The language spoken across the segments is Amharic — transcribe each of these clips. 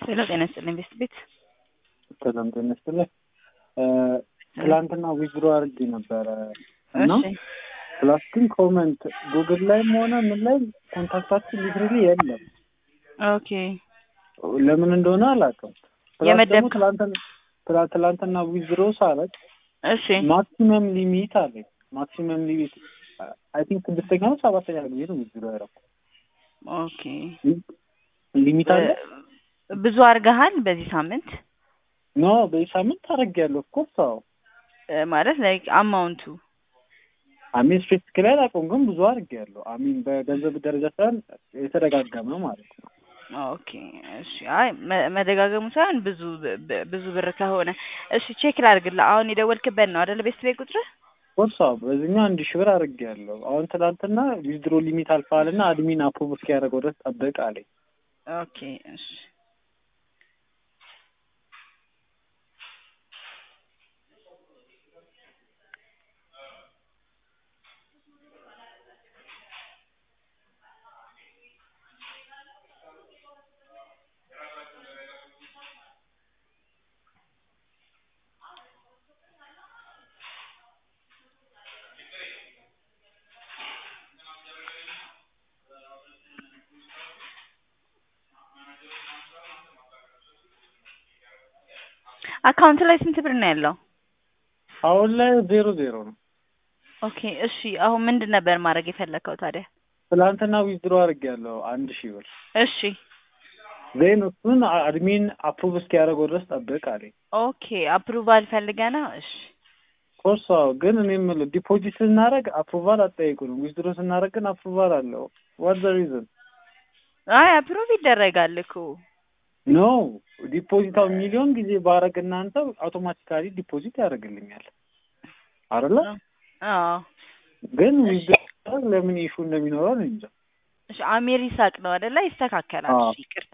ሄሎ ጤና ይስጥልኝ ቤስት ቤት ሰላም ጤና ይስጥልኝ። ትላንትና ዊዝድሮ አድርጌ ነበረ እና እሺ ፕላስ ግን ኮመንት ጉግል ላይም ሆነ ምን ላይ ኮንታክታችን ሊትራሊ የለም። ኦኬ ለምን እንደሆነ አላውቅም። ፕላስ ደግሞ የመደብከው- ትላንትና ትላ- ትላንትና ዊዝድሮ ሳረግ እሺ ማክሲመም ሊሚት አለኝ። ማክሲመም ሊሚት አይ ቲንክ ስድስተኛ ነው ሰባተኛ ጊዜ ነው ዊዝድሮ ያደረኩት። ኦኬ ሊሚት አለ እ- ብዙ አድርገሃል በዚህ ሳምንት ኖ በዚህ ሳምንት አደርጊያለሁ። ኦፍኮርስ አዎ እ፣ ማለት ላይክ አማውንቱ አሚን ስፔሲፊክ ላይ አላውቀውም፣ ግን ብዙ አድርጌያለሁ። አሚን በገንዘብ ደረጃ ሳይሆን የተደጋገመ ማለት ነው። ኦኬ እሺ አይ መ- መደጋገሙ ሳይሆን ብዙ ብ- ብ- ብዙ ብር ከሆነ እሺ ቼክ ላድርግልህ አሁን የደወልክበት ነው አይደል ቤስት ቤት ቁጥር ኦፍኮርስ አዎ በዚህኛው አንድ ሺህ ብር አድርጌያለሁ። አሁን ትናንትና ዊዝድሮ ሊሚት አልፈዋልና አድሚን አፕሩቭ እስኪያደርገው ድረስ ጠብቅ አለኝ። ኦኬ እሺ አካውንት ላይ ስንት ብር ነው ያለው? አሁን ላይ ዜሮ ዜሮ ነው። ኦኬ እሺ አሁን ምንድን ነበር ማድረግ የፈለከው ታዲያ? ትናንትና ዊዝድሮ አድርጌያለሁ አንድ ሺህ ብር እሺ ዜን እሱን አድሚን አፕሩቭ እስኪያደርገው ድረስ ጠብቅ አለኝ። ኦኬ አፕሩቫል ፈልገህ ነው? እሺ ኮርስ አዎ። ግን እኔ የምልህ ዲፖዚት ስናደርግ አፕሩቫል አጠያይቁንም። ዊዝድሮ ስናደርግ ግን አፕሩቫል አለው። ዋት ዘ ሪዝን አይ አፕሩቭ ይደረጋል እኮ ኖ ዲፖዚታው ሚሊዮን ጊዜ ባረግ እናንተ አውቶማቲካሊ ዲፖዚት ያደርግልኛል አይደለ? አዎ ግን ዊዝድሮ ለምን ኢሹ እንደሚኖረው እኔ እንጃ። እሺ አሜር ይሳቅ ነው አይደለ? ይስተካከላል። አዎ። እሺ ይቅርታ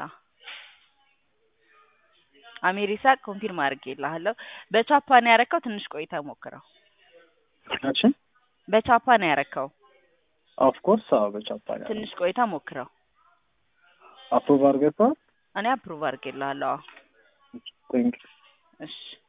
አሜር ይሳቅ ኮንፊርም አድርጌልሃለሁ። በቻፓ ነው ያረከው። ትንሽ ቆይታ ሞክረው። ናችን በቻፓ ነው ያረከው። ኦፍ ኮርስ አዎ። በቻፓ ያለው ትንሽ ቆይታ ሞክረው። አፕሩቭ አድርገህ እኔ አፕሩቭ አድርጌልሃለሁ። አዎ። ቴንክ እሺ